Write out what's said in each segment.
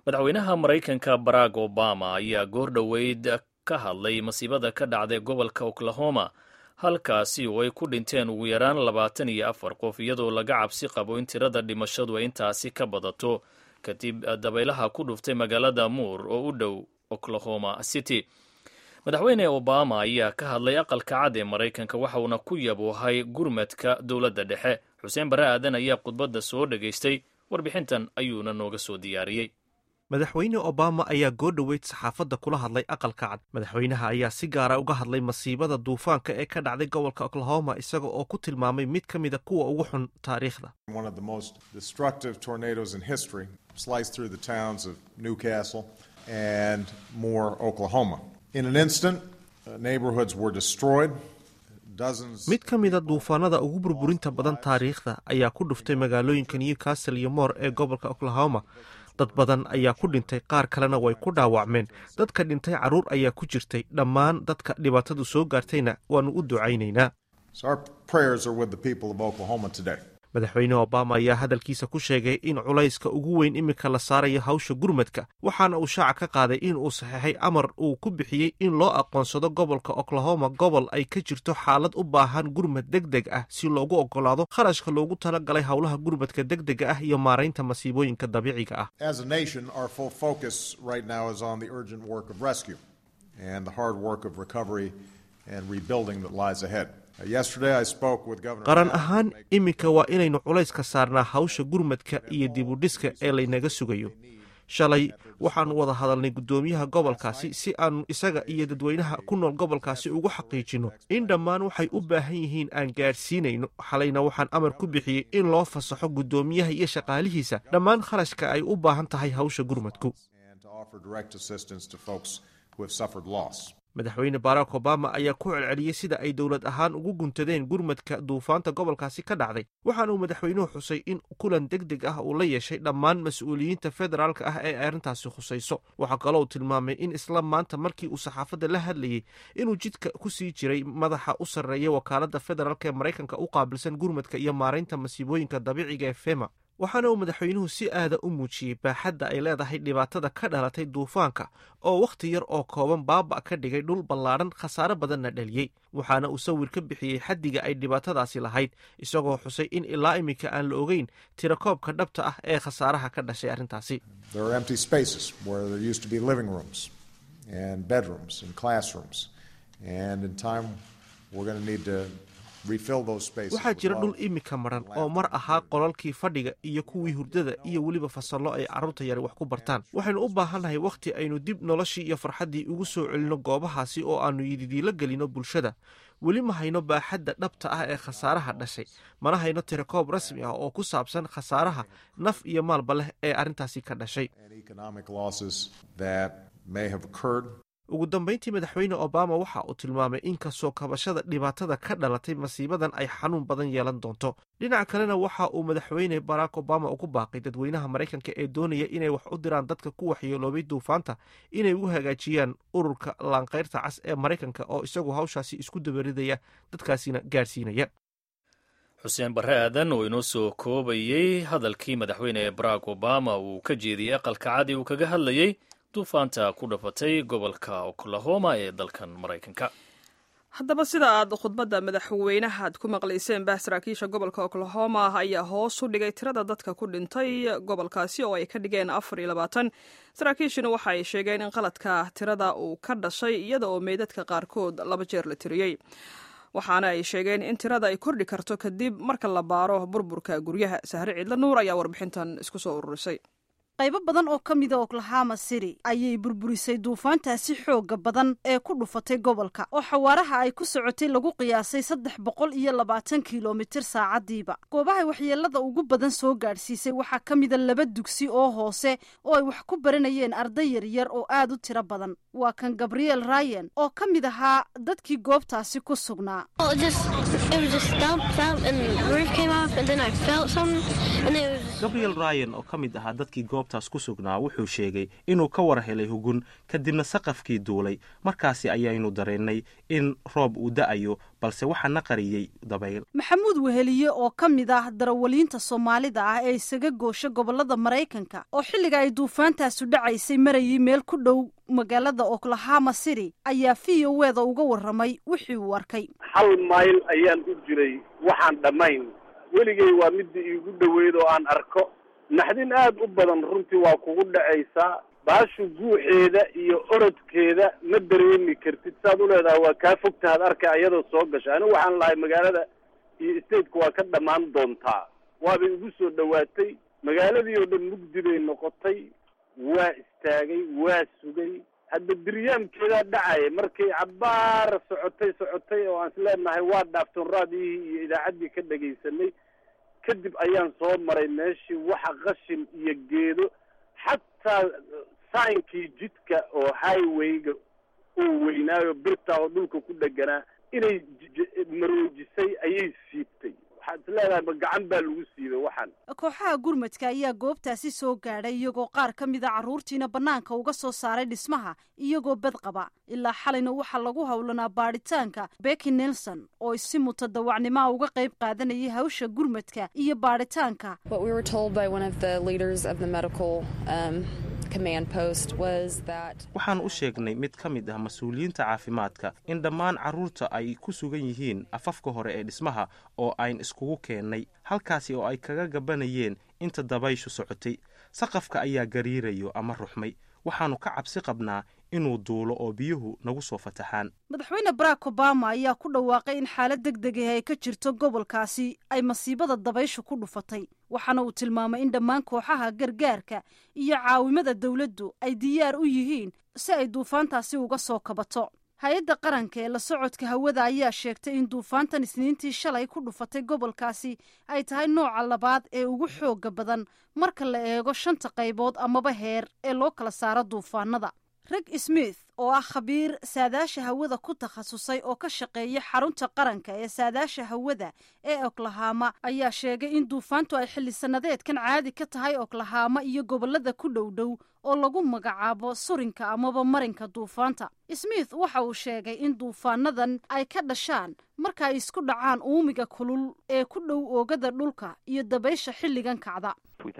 madaxweynaha maraykanka barack obama ayaa goor dhoweyd ka hadlay masiibada ka dhacday gobolka oklahoma halkaasi oo ay ku dhinteen ugu yaraan labaatan iyo afar qof iyadoo laga cabsi qabo in tirada dhimashadu ay intaasi ka badato kadib dabaylaha ku dhuftay magaalada muur oo u dhow oklahoma city madaxweyne obama ayaa ka hadlay aqalka cad ee maraykanka waxauna ku yaboohay gurmadka dowladda dhexe xuseen bare aadan ayaa khudbadda soo dhegaystay warbixintan ayuuna nooga soo diyaariyey madaxweyne obama ayaa goo dhoweyd saxaafadda kula hadlay aqalka cad madaxweynaha ayaa si gaara uga hadlay masiibada duufaanka ee ka dhacday gobolka oklahoma isaga oo ku tilmaamay mid ka mida kuwa ugu xun taariikhda mid ka mida duufaanada ugu burburinta badan taariikhda ayaa ku dhuftay magaalooyinka newcastle iyo moor ee gobolka oklahoma dad badan ayaa ku dhintay qaar kalena way ku dhaawacmeen dadka dhintay carruur ayaa ku jirtay dhammaan dadka dhibaatadu soo gaartayna waannu u ducaynaynaa madaxweyne obama ayaa hadalkiisa ku sheegay in culayska ugu weyn iminka la saarayo hawsha gurmadka waxaana uu shaaca ka qaaday in uu saxeexay amar uu ku bixiyey in loo aqoonsado gobolka oklahoma gobol ay ka jirto xaalad u baahan gurmad deg deg ah si loogu oggolaado kharashka loogu tala galay howlaha gurmadka deg dega ah iyo maaraynta masiibooyinka dabiiciga ah qaran ahaan iminka waa inaynu culayska saarnaa hawsha gurmadka iyo dibudhiska ee laynaga sugayo shalay waxaannu wada hadalnay guddoomiyaha gobolkaasi si aannu isaga iyo dadweynaha ku nool gobolkaasi ugu xaqiijinno in dhammaan waxay u baahan yihiin aan gaadhsiinayno xalayna waxaan amar ku bixiyey in loo fasaxo guddoomiyaha iyo shaqaalihiisa dhammaan kharashka ay u baahan tahay hawsha gurmadku madaxweyne barack obama ayaa ku celceliyey sida ay dowlad ahaan ugu guntadeen gurmadka duufaanta gobolkaasi ka dhacday waxaana uu madaxweynuhu xusay in kulan deg deg ah uu la yeeshay dhammaan mas-uuliyiinta federaalka ah ee arrintaasi khusayso waxaa kaloo uu tilmaamay in isla maanta markii uu saxaafadda la hadlayey inuu jidka ku sii jiray madaxa u sarreeya wakaaladda federaalk ee maraykanka u qaabilsan gurmadka iyo maaraynta masiibooyinka dabiiciga ee fema waxaana uu madaxweynuhu si aada u muujiyey baaxadda ay leedahay dhibaatada ka dhalatay duufaanka oo wakhti yar oo kooban baaba ka dhigay dhul ballaadhan khasaare badanna dhaliyey waxaana uu sawir ka bixiyey xaddiga ay dhibaatadaasi lahayd isagoo xusay in ilaa iminka aan la ogeyn tirakoobka dhabta ah ee khasaaraha ka dhashay arrintaasi waxaa jira dhul iminka maran oo mar ahaa qolalkii fadhiga iyo kuwii hurdada iyo weliba fasallo ay carruurta yari wax ku bartaan waxaynu u baahannahay wakhti aynu dib noloshii iyo farxaddii ugu soo celinno goobahaasi oo aannu yididiilo gelino bulshada weli ma hayno baaxadda dhabta ah ee khasaaraha dhashay mana hayno tirakoob rasmi ah oo ku saabsan khasaaraha naf iyo maalba leh ee arrintaasi ka dhashay ugu dambayntii madaxweyne obama waxa uu tilmaamay in kasoo kabashada dhibaatada ka dhalatay masiibadan ay xanuun badan yeelan doonto dhinaca kalena waxa uu madaxweyne barack obama ugu baaqay dadweynaha maraykanka ee doonaya inay wax u diraan dadka ku waxyeeloobay duufaanta inay ugu hagaajiyaan ururka laanqayrta cas ee maraykanka oo isagu hawshaasi isku dabaridaya dadkaasina gaadhsiinaya xuseen barre aadan oo inoo soo koobayey hadalkii madaxweyne barack obama uu ka jeediyey aqalka cadi uu kaga hadlayey duufaanta ku dhafatay gobolka oklahoma ee dalkan maraykanka haddaba sida aad khudbadda madaxweynahaad ku maqlayseen bah saraakiisha gobolka oklahoma ayaa hoos u dhigay tirada dadka ku dhintay gobolkaasi oo ay ka dhigeen afar iyo labaatan saraakiishuna waxa ay sheegeen in qaladka tirada uu ka dhashay iyada oo meydadka qaarkood laba jeer la tiriyey waxaana ay sheegeen in tirada ay kordhi karto kadib marka la baaro burburka guryaha sahre ciidla nuur ayaa warbixintan isku soo ururisay qaybo badan oo ka mida oklahama city ayay burburisay duufaantaasi xooga badan ee ku dhufatay gobolka oo xawaaraha ay ku socotay lagu qiyaasay saddex boqol iyo labaatan kilomitir saacadiiba goobahay waxyeelada ugu badan soo gaadhsiisay waxaa ka mida laba dugsi oo hoose oo ay wax ku baranayeen arday yaryar oo aad u tiro badan waa kan gabriel ryan oo ka mid ahaa dadkii goobtaasi ku sugnaa gabriel ryan oo ka mid ahaa dadkii goobtaas ku sugnaa wuxuu sheegay inuu ka war helay hugun kadibna saqafkii duulay markaasi ayaynu dareennay in roob uu da'ayo balse waxaana qariyey dabayl maxamuud weheliye oo ka mid ah darawaliinta soomaalida ah ee isaga goosha gobollada maraykanka oo xilliga ay duufaantaasu dhacaysay marayay meel ku dhow magaalada oklahoma city ayaa v o eda uga warramay wixii uu arkay hal mayl ayaan u jiray waxaan dhammayn weligay waa midda iigu dhoweyd oo aan arko naxdin aad u badan runtii waa kugu dhacaysaa baashu guuxeeda iyo orodkeeda ma dareemi kartid saad u leedahay waa kaa fogtahaad arka iyadoo soo gasha anigu waxaan lahay magaalada iyo stateka waa ka dhammaan doontaa waabay igu soo dhowaatay magaaladii oo dhan mugdi bay noqotay waa istaagay waa sugay hadda diryaamkeedaa dhacaya markay cabbaara socotay socotay oo aan isleenahay waa dhaaftoon raadiyihii iyo idaacaddii ka dhegaysanay kadib ayaan soo maray meeshii waxa qashin iyo geedo xataa sainkii jidka oo highwayga uu weynaayo birta oo dhulka ku dheganaa inay maroojisay ayay siibtay waxaad is leedahay ma gacan baa lagu siibay waxaan kooxaha gurmadka ayaa goobtaasi soo gaadhay iyagoo qaar ka mid a carruurtiina bannaanka uga soo saaray dhismaha iyagoo bad qaba ilaa xalayna waxaa lagu howlanaa baadhitaanka becky nelson oo si mutadawacnimaha uga qayb qaadanayay hawsha gurmadka iyo baadhitaanka waxaan u sheegnay mid ka mid ah mas-uuliyiinta caafimaadka in dhammaan carruurta ay ku sugan yihiin afafka hore ee dhismaha oo ayn iskugu keennay halkaasi oo ay kaga gabanayeen inta dabayshu socotay saqafka ayaa gariirayo ama ruxmay waxaannu ka cabsi qabnaa inuu duulo oo biyuhu nagu soo fataxaan madaxweyne barack obama ayaa ku dhawaaqay in xaalad deg deg ah ay ka jirto gobolkaasi ay masiibada dabayshu ku dhufatay waxaana uu tilmaamay in dhammaan kooxaha gargaarka iyo caawimada dowladdu ay diyaar u yihiin si ay duufaantaasi uga soo kabato hay-adda qaranka ee la socodka hawada ayaa sheegtay in duufaantan isniintii shalay ku dhufatay gobolkaasi ay tahay nooca labaad ee ugu xooga badan marka la eego shanta qaybood amaba heer ee loo kala saaro duufaanada reg smith oo ah khabiir saadaasha hawada ku takhasusay oo ka shaqeeya xarunta qaranka ee saadaasha hawada ee oklahama ayaa sheegay in duufaantu ay xilli sannadeedkan caadi ka tahay oklahama iyo gobollada ku dhow dhow oo lagu magacaabo surinka amaba marinka duufaanta smith waxa uu sheegay in duufaanadan ay ka dhashaan marka ay isku dhacaan uumiga kulul ee ku dhow oogada dhulka iyo dabaysha xilligan kacda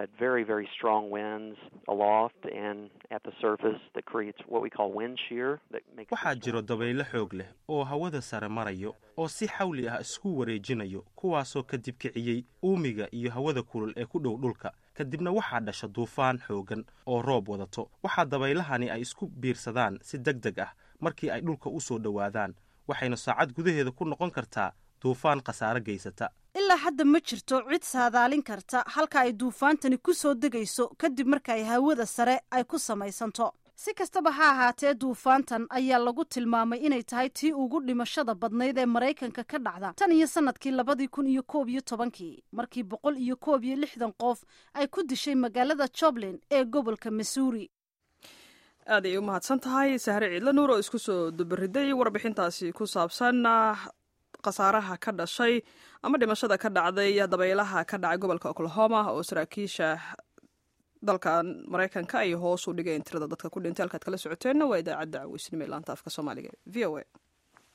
waxaa jiro dabaylo xoog leh oo hawada sare marayo oo si xawli ah isku wareejinayo kuwaasoo kadib kiciyey uumiga iyo hawada kulul ee ku dhow dhulka kadibna waxaa dhasha duufaan xooggan oo roob wadato waxaa dabaylahani ay isku biirsadaan si deg deg ah markii ay dhulka u soo dhowaadaan waxayna saacad gudaheeda ku noqon kartaa duufaan khasaare geysata ilaa hadda ma jirto cid saadaalin karta halka ay duufaantani ku soo degayso kadib marka ay hawada sare ay ku samaysanto si kastaba ha ahaatee duufaantan ayaa lagu tilmaamay inay tahay tii ugu dhimashada badnayd ee maraykanka ka dhacda tan iyo sanadkii labadii kun iyo koob iyo tobankii markii boqol iyo koob iyo lixdan qof ay ku dishay magaalada joblin ee gobolka missouri aad ay u mahadsan tahay sahre ciidla nuur oo isku soo dubariday warbixintaasi ku saabsan khasaaraha ka dhashay ama dhimashada ka dhacday dabaylaha ka dhacay gobolka oklahoma oo saraakiisha dalkan maraykanka ay hoos u dhigeen tirada dadka ku dhintay halkaad kala socoteenna waa idaacadda caweysnimo ee laanta afka soomaaliga v o a